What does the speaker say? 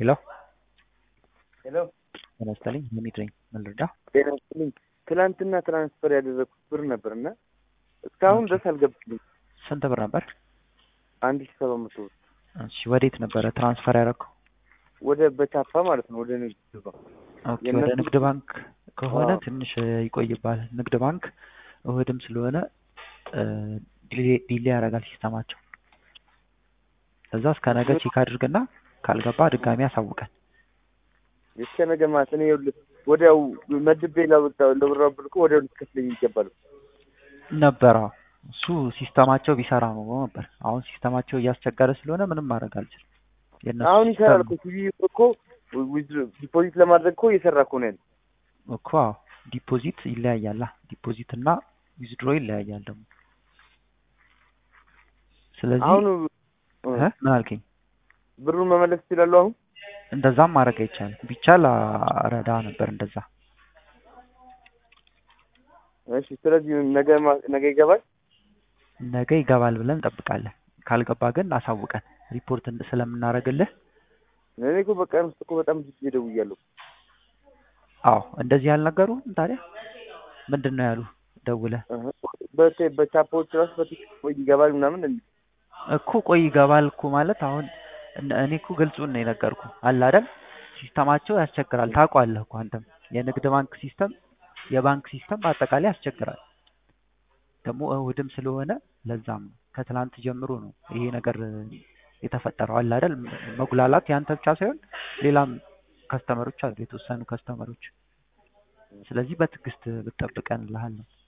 ሄሎ ሄሎ ጤና ይስጥልኝ ሀሚድ ነኝ ምን ልርዳ ጤና ይስጥልኝ። ትናንትና ትራንስፈር ያደረግኩት ብር ነበር እና እስካሁን ድረስ አልገባልኝ። ስንት ብር ነበር አንድ ሺህ ሰባት መቶ ብር እሺ ወዴት ነበረ ትራንስፈር ያደረግከው ወደ በቻፓ ማለት ነው። ወደ ንግድ ባንክ ኦኬ የእነሱ- ወደ ንግድ ባንክ ከሆነ አዎ። ትንሽ ይቆይባል ንግድ ባንክ እሁድም ስለሆነ እ፣ ዲሌ- ዲሌ ያደርጋል ሲስተማቸው እዛ እስከ ነገ ቼክ አድርግና ካልገባ ድጋሚ አሳውቀን እስከ ነገ ማለት እኔ ይኸውልህ ወዲያው መድቤ ላወጣ ለብራ ብር እኮ ወዲያው ልትከፍለኝ ይገባል። ነበረ እሱ ሲስተማቸው ቢሰራ ነው ነበር አሁን ሲስተማቸው እያስቸገረ ስለሆነ ምንም ማድረግ አልችልም የእነሱ አሁን ይሰራል ሲስተም እኮ ሲቪ እኮ ዲፖዚት ለማድረግ እኮ እየሰራ እኮ ነው ያለው። እኮ አዎ፣ ዲፖዚት ይለያያላ ዲፖዚት እና ዊዝድሮ ይለያያል ደግሞ ስለዚህ አሁን እ፣ ምን አልከኝ ብሩን መመለስ ይችላሉ። አሁን እንደዛም ማድረግ አይቻልም ቢቻል አረዳ ነበር እንደዛ እሺ፣ ስለዚህ ነገ ማ- ነገ ይገባል። ነገ ይገባል ብለን እንጠብቃለን ካልገባ ግን አሳውቀን ሪፖርት እንድ- ስለምናደርግልህ እኔ እኮ በቀን ውስጥ እኮ በጣም ብዙ ጊዜ ደውያለሁ። አዎ እንደዚህ ያልነገሩ ታዲያ ምንድን ነው ያሉ ደውለህ እህ፣ በቴ- በቻፓዎች ራሱ በቲክቶክ ወይ ይገባል ምናምን እንዴ እኮ ቆይ ይገባል እኮ ማለት አሁን እነ- እኔ እኮ ግልጹን ነው የነገርኩ አለ አይደል ሲስተማቸው ያስቸግራል ታውቀዋለህ እኮ አንተም የንግድ ባንክ ሲስተም የባንክ ሲስተም በአጠቃላይ ያስቸግራል ደግሞ እሁድም ስለሆነ ለዛም ነው ከትላንት ጀምሮ ነው ይሄ ነገር የተፈጠረው አለ አይደል መጉላላት ያንተ ብቻ ሳይሆን ሌላም ከስተመሮች አሉ የተወሰኑ ከስተመሮች ስለዚህ በትዕግስት ብትጠብቀን እልሃለሁ